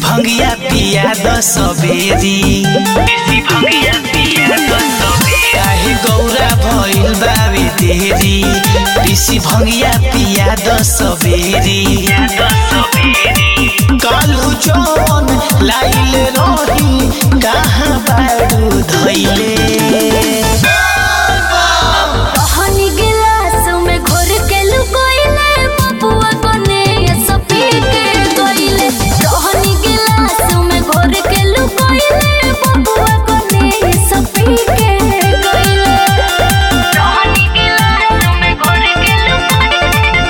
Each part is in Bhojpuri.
भंगिया पिया द सबेरी बेसी भंगिया पिया द सबेरी काहे गौरा भइल बावे तेरी बेसी भंगिया पिया द सबेरी कालू जौन लाइल रही कहाँ बारू धैले कहनी गिलास में घोर के लुकोइले बबुआ कोने सपी के गइले कहनी गिलास में घोर के लुकोइले बबुआ कोने सपी के गइले कहनी गिलास में घोर के लुकोइले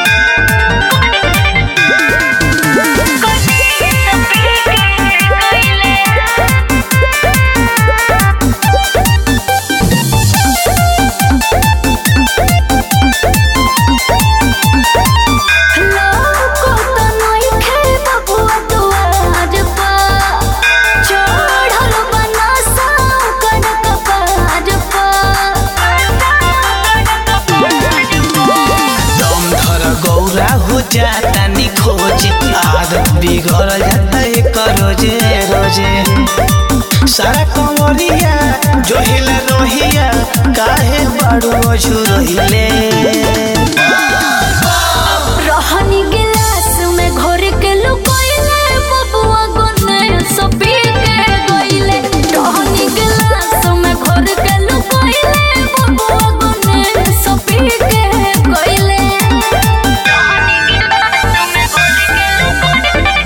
कोने सपी के गइले लोको तो नइखे बबुआ दुआर पर चढ़ल बनसा कर कपार दम धर गौरा हो जाता नि खोज आदत बिगड़ जाता एक रोजे रोजे सारा कंवरिया जोहिला रोहिया काहे बड़ू अझू रहिले रहनी गिलास में घोर के लुकोइले बबुआ गोने सपी के गइले रहनी गिलास में घोर के लुकोइले बबुआ गोने सपी के गइले रहनी गिलास में घोर के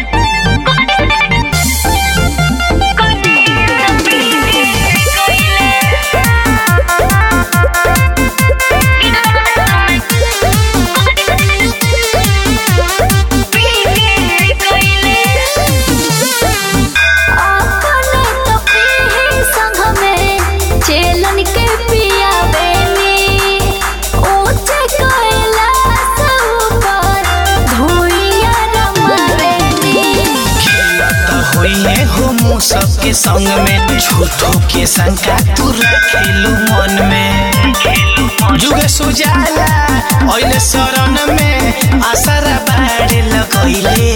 अपने तो पीही संग में चेलन के पियावेनी ऊंचे कैलाश ऊपर धुइया रमावेनी खेलत होइए हो मुँह सबके संग में झूठो के शंका तू रखेलू मन में जुगे सुजाला ओइले शरण में आसरा बाड़े लगैले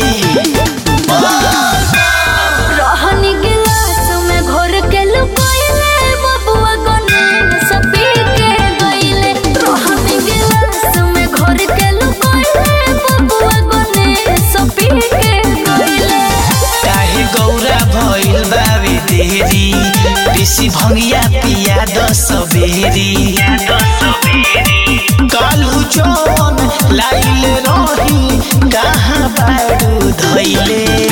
रहनी गिलास में घोर के लुकोइले बबुआ गोने सपी के गइले रहनी गिलास में घोर के लुकोइले बबुआ गोने सपी के गइले काहे गौरा भइल बावे देरी बेसी भंगिया पिया द सबेरी कालू जौन लाइल रही कहाँ बारू धैले